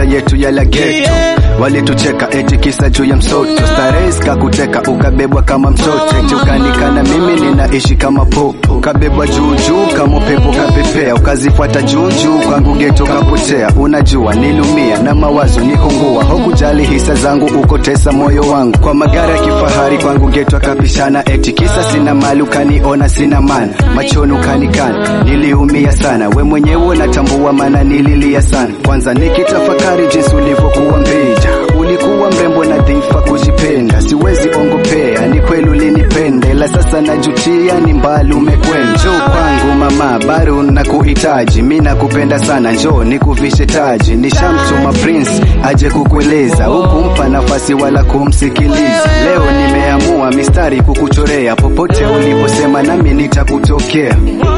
yetu ya lageto walitucheka eti kisa juu ya msoto starehe kakuteka ukabebwa kama mtoto eti ukanikana mimi ninaishi kama popo ukabebwa juu juu kama upepo kapepea ukazifuata juu juu kwangu geto kapotea unajua nilumia na mawazo nikungua hukujali hisa zangu ukotesa moyo wangu kwa magari ya kifahari kwangu geto akapishana eti kisa sina mali ukaniona sina mana machoni ukanikana niliumia sana we mwenyewe unatambua maana nililia sana kwanza nikitafakari jinsi ulivyokuwa mbija ulikuwa mrembo na dhifa kujipenda siwezi ongopea ni kweli ulinipenda ila sasa najutia ni mbali umekwenda njoo kwangu mama bado nakuhitaji mi nakupenda sana njoo nikuvishe taji nishamtuma prince aje kukueleza hukumpa nafasi wala kumsikiliza leo nimeamua mistari kukuchorea popote uliposema nami nitakutokea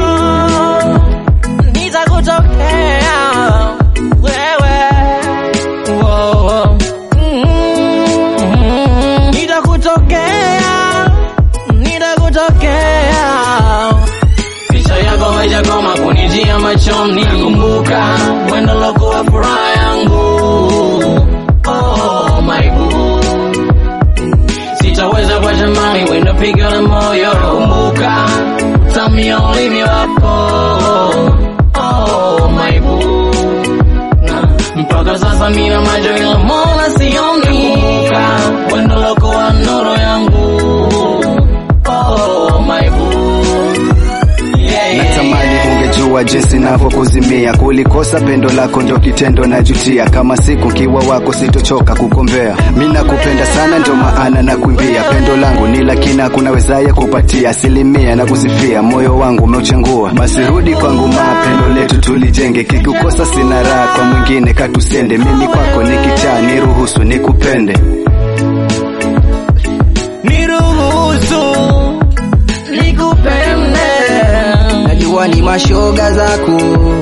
nitakutokea wewe Wow. Mm, nitakutokea nitakutokea picha yako haijakoma kunijia machoni kumbuka wendo lokuwa furaha yangu oh, my boo sitaweza kwa jamani wendo pigo la moyo kumbuka tamia ulimi wako oh, my boo na mpaka sasa mina macho ila mola sioni kumbuka wendo lokuwa nuru yangu oh, my boo yeah, yeah, natamani ungejua jinsi navyokuzimia kulikosa pendo lako ndio kitendo najutia kama siku kiwa wako sitochoka kukombea mi nakupenda sana ndio maana nakuimbia pendo langu ni lakini hakuna wezaye kupatia asilimia na kusifia moyo wangu umeuchengua basi rudi kwangu maa pendo letu tulijenge kikukosa sina raha kwa mwingine katusende mimi kwako nikichaa niruhusu nikupende niruhusu nikupende najua ni mashoga zako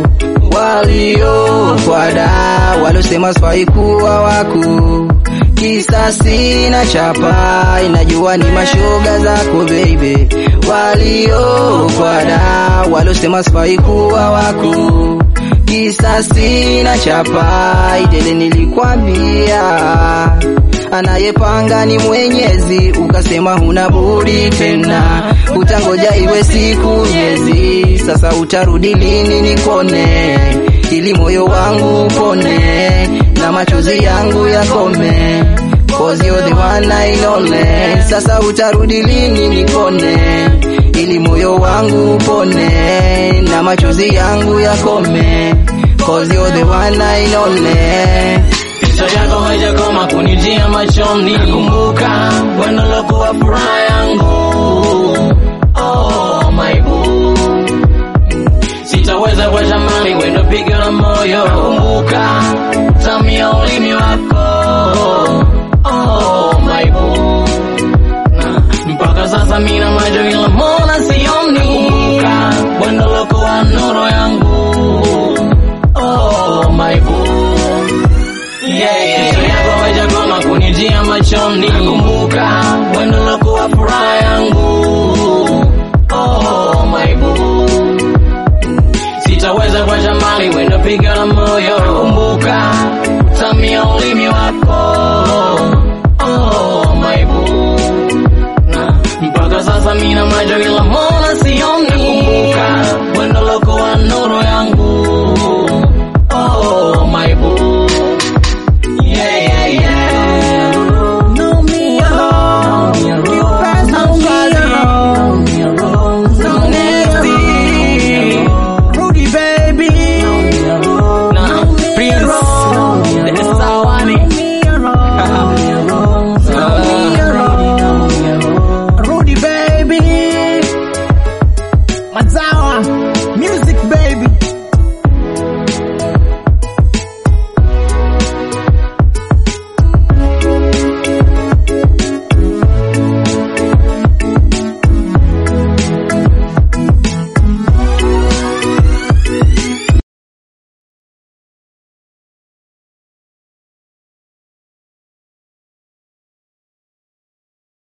waliokwada walosema sifai kuwa wako kisa sina chapa inajua ni mashoga zako baby waliokwada walosema sifai kuwa wako kisa sina chapa idele nilikwambia anayepanga ni mwenyezi ukasema huna budi tena utangoja iwe siku miezi sasa utarudi lini nikone ili moyo wangu upone na machozi yangu yakome Cause you're the one I lonely. Sasa utarudi lini nikone ili moyo wangu upone na machozi yangu yakome Cause you're the one I lonely. picha yako haijakoma kunijia machoni kumbuka wendo lokuwa furaha yangu oh, my boo sitaweza kwa jamani wendo pigo la moyo kumbuka tamia ulimi wako oh, my boo na mpaka sasa mina macho ila mola sioni kumbuka wendo lokuwa nuru yangu oh, my boo yeah, yeah. Picha yako haijakoma kunijia machoni kumbuka wendo lokuwa furaha yangu oh, my boo sitaweza kwa jamani wendo piga la moyo kumbuka tamia ulimi wako oh, my boo na mpaka sasa mina macho ila mola sioni kumbuka wendo lokuwa nuru yangu oh, my boo Yeah, yeah, yeah. No me alone. You pass no me alone. No nasty. Rudy baby. Nah, Prince. The Sawani. Rudy baby. Mazawa. Music baby.